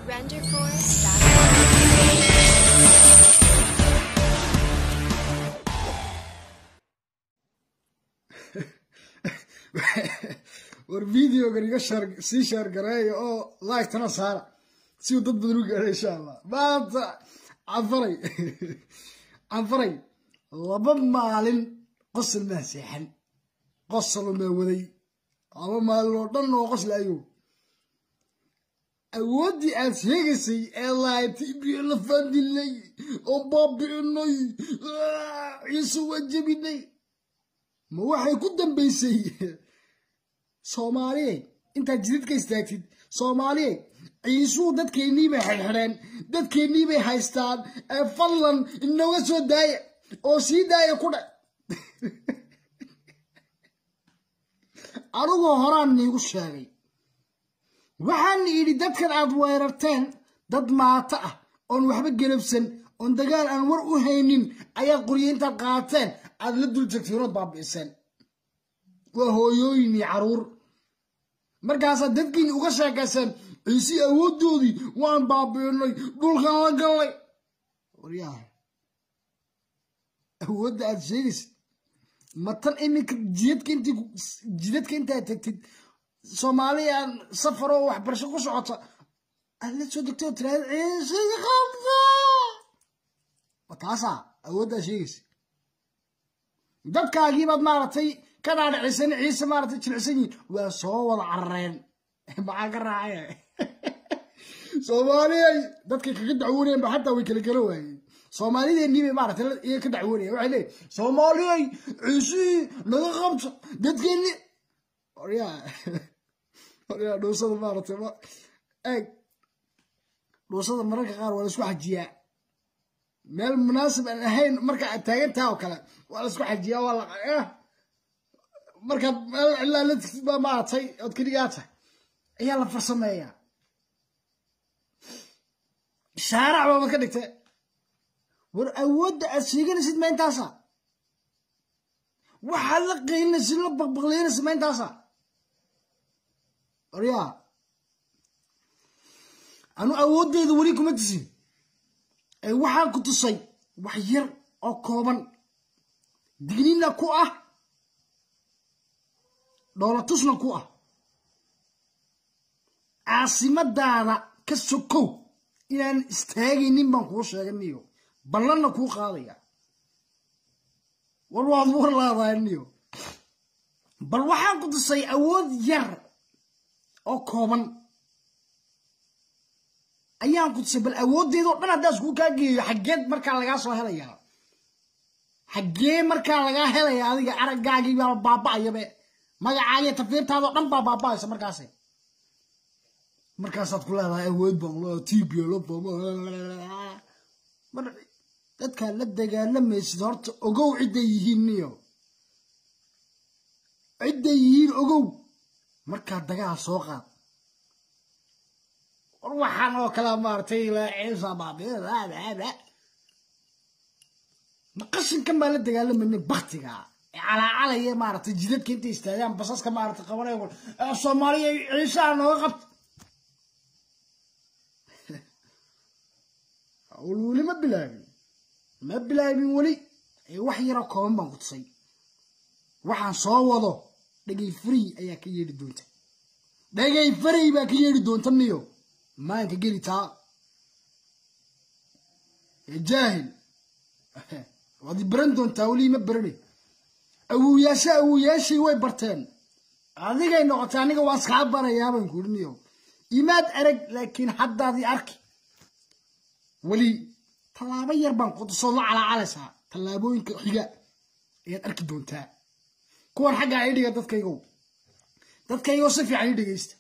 renderforce.com. war videogan iga shar sii shaargareeya oo laagtana saara si uu dad badan u gaadho insha allah maanta canfaray canfaray laba maalin qosol maa seexan qosolo maa waday laba maalin oo dhan oo qosla ayow awooddii aad sheegaysay ee laaytay biyo la faadilay oo baabi'inay ciise waa jebinay ma waxay ku dambaysay soomaaliye intaad jidadka istaagtid soomaaliye ciisuu dadkeennii bay xidhxidheen dadkeennii bay haystaan ee fadlan inooga soo daaya oo sii daaya ku dhe anigoo horaan niigu sheegay waxaan idhi dadkan aad weerarteen dad maato ah oon waxba gelabsan oon dagaal aan war u haynin ayaad qoryo intaad qaateen aad la dul tagtiinood baabi'iseen waa hooyooyin iyo caruur markaasaad dadkiini uga sheekayseen ciisi awooddoodii waan baabi'inay dhulkan la gallay waryaha awoodda aad sheegaysa ma tan iminka jidadka intii jidadka intaad tagtid soomaaliya aan safar oo waxbarasho ku socota aad la soo degtay oo tiraahda ciise qabda ma taasaa awooddaa sheegaysa dadkaagiibaad maaragtay ka dhaadhicisan ciise maaragtay jilicsan yihin waa soo wada carareen maxaa ka raacay soomaaliyay dadkay kaga dacwoonayeen ba xataa way kala gala waayeen soomaalideennii bay maaragtay iyaga ka dacwoonayeen waxay leeyihin soomaaliyay ciisihii naga qabta dadkeenni oryaa oryaa dhuusada maaragtay ma eeg dhuusada mararka qaar waa la isku xajiyaa meel munaasib aan ahayn marka aad taagan taha oo kale waa la isku xajiyaa waa la markaad meel cilaa la tigtid baa maaragtay ood keligaa tahay ayaa la farsameeyaa shaarac baabad ka dhigtay war awoodda aad sheeganaysid ma intaasa waxaad la qaylinaysid la baqbaqleynaysid ma intaasa waryaa anu awooddeeda weli kuma tisin ee waxaan ku tusay wax yar oo kooban dignina ku ah dhoolatusna ku ah caasimadaada ka sokow inaan istaagaynin baan kuu sheeganiyo ballanna kuu qaadaya war waad war laadaaniyo bal waxaan ku tusay awood yar oo kooban ayaan ku tusay bal awooddeedoo dhan haddaa iskuu kaa geeyo xaggeed markaa lagaa soo helayaa xaggee markaa lagaa helaya adiga araggaagii baa baaba'ayabe magacaagiyo tafiirtaadoo dhan baa baaba'aysa markaasi markaasaad ku leedahay awood baan lo tiblo mar dadkaad la dagaalamaysid horta ogow cidday yihiin niyo cidday yihiin ogow markaa dagaal soo qaad war waxaan oo kale maaragtay ciisa baabiada ma qashinkan baa la dagaalamayna baktiga ee calaacalaya maaragtay jidadka intay istaagaan basaska maaragtay qabanaya soomaaliya ciisaha nooga qabta weli ma bilaabin ma bilaabin weli ee wax yaroo kooban baan ku tusay waxaan soo wado dhagay frey ayaa ka yeedhi doonta dhagay frey baa ka yeedhi doonta niyo maanka geli taa ee jaahil waad i baran doontaa weli ma barane awowyaasha awowyaashii way barteen adigay noqotay aniga waan iskaa barayaabaan ku niyo imaad arag laakiin haddaadii arki weli tallaabo yar baan qutusoo la calaacalaysaa tallaabooyinka xiga ayaad arki doontaa kuwan xaggaa i dhiga dadkaygow dadkaygow si fiican i dhegaysta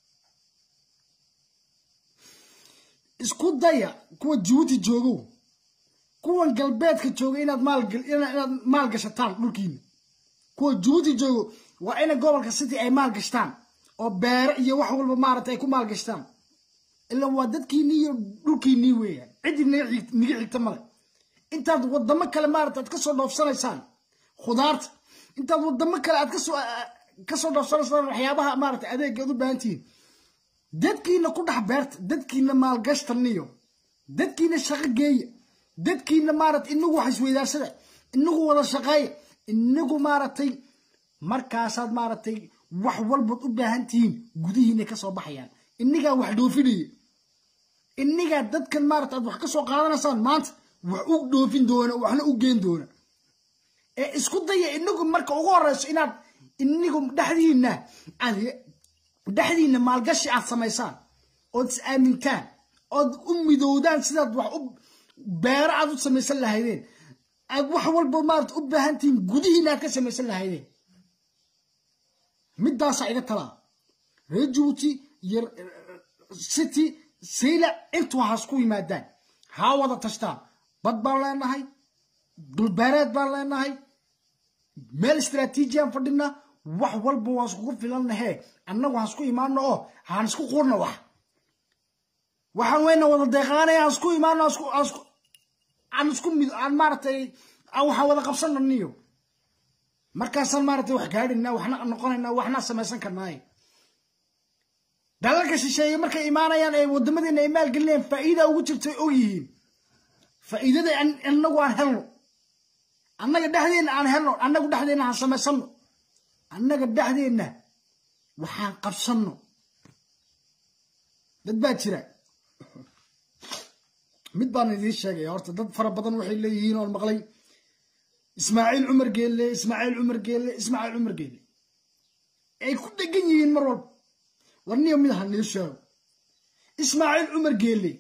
isku daya kuwa jabuuti joogow kuwan galbeedka jooga inaad maalinaad maal gashataan dhulkiina kuwa jabuuti joogo waa ina gobolka city ay maal gashtaan oo beere iyo wax walba maaragtay ay ku maal gashtaan ilaa waa dadkiinii iyo dhulkiinii weeyaan ciddii niga xigta male intaad wadamo kale maarata aad kasoo dhoofsanaysaan khudaarta intaad wadamo kale aad kasoo kasoo dhoofsanaysaan waxyaabaha maarata adeega aad u baahan tihiin dadkiina ku dhex beerta dadkiina maalgashtaniyo dadkiina shaqo geeya dadkiina maaragtay inagu wax isweydaarsada inagu wada shaqeeya inagu maaragtay markaasaad maaragtay wax walbaad u baahan tihiin gudihiina ka soo baxayaan inigaa wax dhoofinaya inigaa dadkan maarata aad wax ka soo qaadanaysaan maanta wax u dhoofin doona waxna u geen doona ee isku daya inagu marka ugu horeyso inaad inigu dhexdiina aad dhexdiina maalgashi aad samaysaan ood is aamintaan ood u midowdaan sidaad wax u beero aad u samaysan lahaydeen aad wax walba maarata u baahan tihiin gudihiina aad ka samaysan lahaydeen middaasaa iga talaa reer jabuuti iyo city saylac intuu has ku yimaadaan haa wada tashtaan bad baan leenahay dhulbeereed baan leenahay meel istraatiijiyaan fadhina wax walba waan iskugu filannahee annagu hasku imaano oo haan isku qurna wax waxaan weyna wada deeqaanaya aan isku imaano aan isku mid aan maaragtay waxaan wada qabsananiyo markaasaan maaragtay wax gaadhina waxna noqonayna waxna samaysan karnaaye dalalka shisheeye markay imaanayaan ee wadamadeena ay maalgelinayaan faa'iida ugu jirtay og yihiin faa'iidada annagu aan helno annaga dhexdeenna aan helno annagu dhexdeenna aan samaysanno annaga dhexdeenna waxaan qabsanno dad baa jira mid baan idiin sheegaya horta dad fara badan waxay leeyihiin oon maqlay ismaaciil cumar geelle ismaaciil cumar geelle ismaaciil cumar geelle ay ku dhegan yihiin mar walba warniyo mid aha nii sheego ismaaciil cumar geelle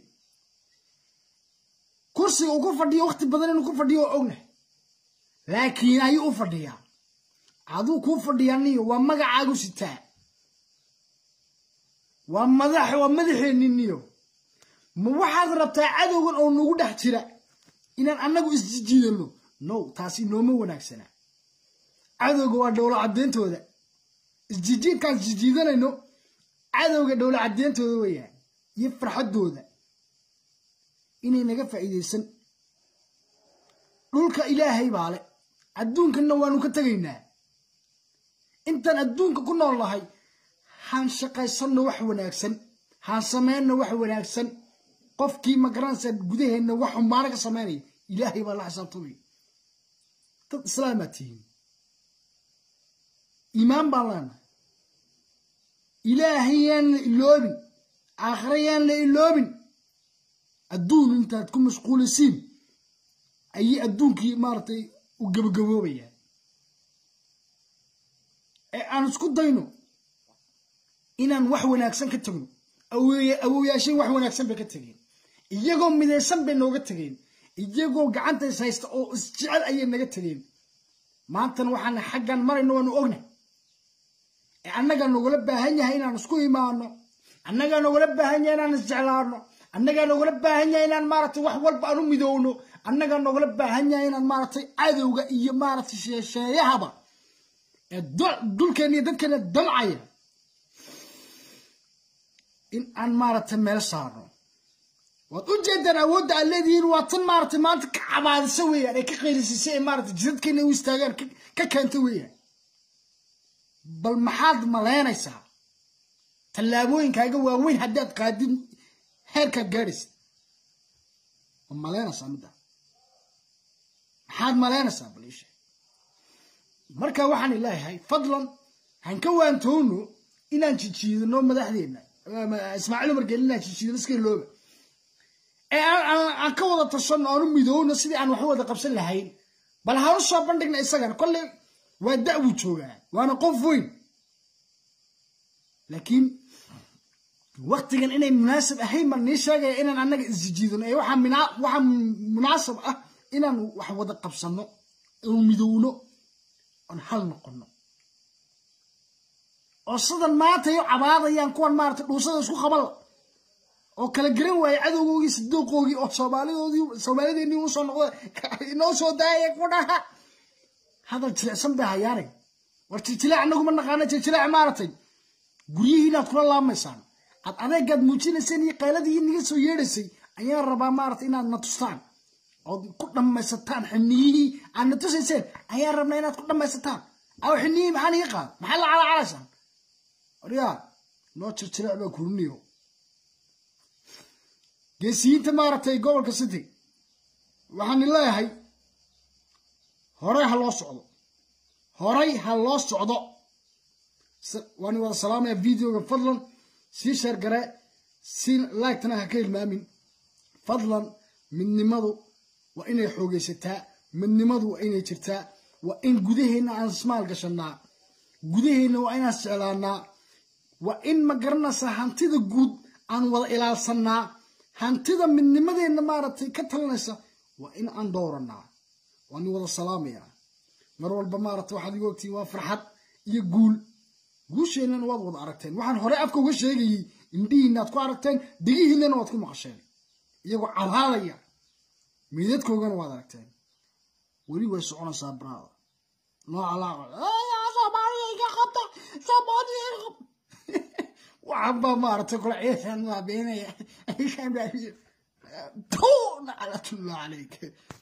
kursiga uu ku fadhiyo wakhti badan inuu ku fadhiyo oo ognahay laakiin ayuu u fadhiyaa aduu kuu fadhiyaa niyo waa magacaagu sitaa waa madax waa madaxeenni niyo ma waxaad rabtaa cadowgan oo nagu dhex jira inaan annagu isjijiidano no taasi nooma wanaagsana cadowga waa dhowlo caddeyntooda isjijiidkaan isjijiidanayno cadowga dhowlo caddeyntooda weeyaan iyo farxaddooda inay naga faa'iidaysan dhulka ilaahay baa le adduunkanna waanu ka tegaynaa intaan adduunka ku nool nahay haan shaqaysanno wax wanaagsan haan sameynno wax wanaagsan qofkii magaranaysa gudaheenna wax xumaano ka samaynaya ilaahay baa la xisaabtamaya dad islaamaa tihiin iimaan baan leenahay ilaahay yaan la iloobin aakhira yaan la iloobin adduun intaad ku mashquulisiin ayay adduunkii maaragtay u gabagaboobayaan ee aan isku dayno inaan wax wanaagsan ka tegno awowyaashay wax wanaagsan bay ka tegeen iyagoo midaysan bay nooga tegeen iyagoo gacanta is haysta oo isjecel ayay naga tegeen maantana waxaan xaggan marayno waanu ogna ee annagaa nogula baahan yahay inaan isku imaano annagaa nogula baahan yahay inaan isjeclaano annagaa nogula baahan yahay inaan maaragtay wax walba aan u midowno annagaa nogula baahan yahay inaan maaragtay cadowga iyo maaragtay sheesheeyahaba ee dhulkeena iyo dadkeena damcaya in aan maaragtay meel saarno waad u jeedaan awoodda aad leedihiin waa tan maaragtay maanta ka cabaadisa weeyaan ee ka qaylisisay ee maaragtay jidadkeena u istaagaan ka keenta weeyaan bal maxaad malaynaysaa tallaabooyinkaaga waaweyn haddaad qaadin heerkaad gaadhaysa ma malaynaysaa midda maxaad malaynaysaa bal ishe marka waxaan ilaahay fadlan han ka waantowno inaan jijiidano madaxdeenna ismaaciil umar gelin inaan jijiidano iska ilooba ee aan ka wada tashano aan u midowno sidii aan wax wada qabsan lahayn bal haan u soo bandhigna isagana kolley waa da' buu joogaa waana qof weyn laakiin waktigan inay munaasab ahayn baan nii sheegaya inaan annaga isjijiidano ee waxaa munaasab ah inaan wax wada qabsano oon midowno oon hal noqono oo sidan maanta yo cabaadayaan kuwan maarata dhuusada isku qabala oo kala garan waaye cadowgoogii sidooqoogii oo soomaalidoodii soomaalideennii usoo noqda inoo soo daaya ku dhaha hadal jilicsan bay hayaanay war jiljileec annaguma naqaana jiljileec maaratay guryihiinaad kula laamaysaan ad adeegaad muujinayseen iyo qayladii naga soo yeedhaysay ayaan rabaa maarata inaad na tustaan ood ku dhammaysataan xiniyihii aad na tusayseen ayaan rabnaa inaad ku dhammaysataan aw xiniyihii maxaa niga qaada maxaa la calacalaysaan waryaa noo jirjirec baa kuriniyo geesiyiinta maaragtay gobolka city waxaan leeyahay horey ha loo socdo horay ha loo socdo waan wada salaamaya videoga fadlan sii sheer gare si laagtana ha ka hilmaamin fadlan midnimadu waa inay xoogaysataa midnimadu waa inay jirtaa waa in gudaheenna aan ismaal gashanaa gudaheenna waa inaan isjeclaanaa waa in ma garanaysaa hantida guud aan wada ilaalsanaa hantida midnimadeenna maaragtay ka talinaysa waa in aan dhowranaa waan wada salaamaya mar walba maaragtay waxaad igu ogtiin waa farxad iyo guul guusheennana waad wada aragteen waxaan horey afka uga sheegayey indhihiinaad ku aragteen degihiinana waad ku maqasheen iyagoo cabaadaya meydadkoogana waad aragteen weli way soconaysaa braada nooca laaqsoomaaliga qabta soomaaliga qabta waxaan baa maaragtay kula ciisan waa beenaya tu naclatullah calayk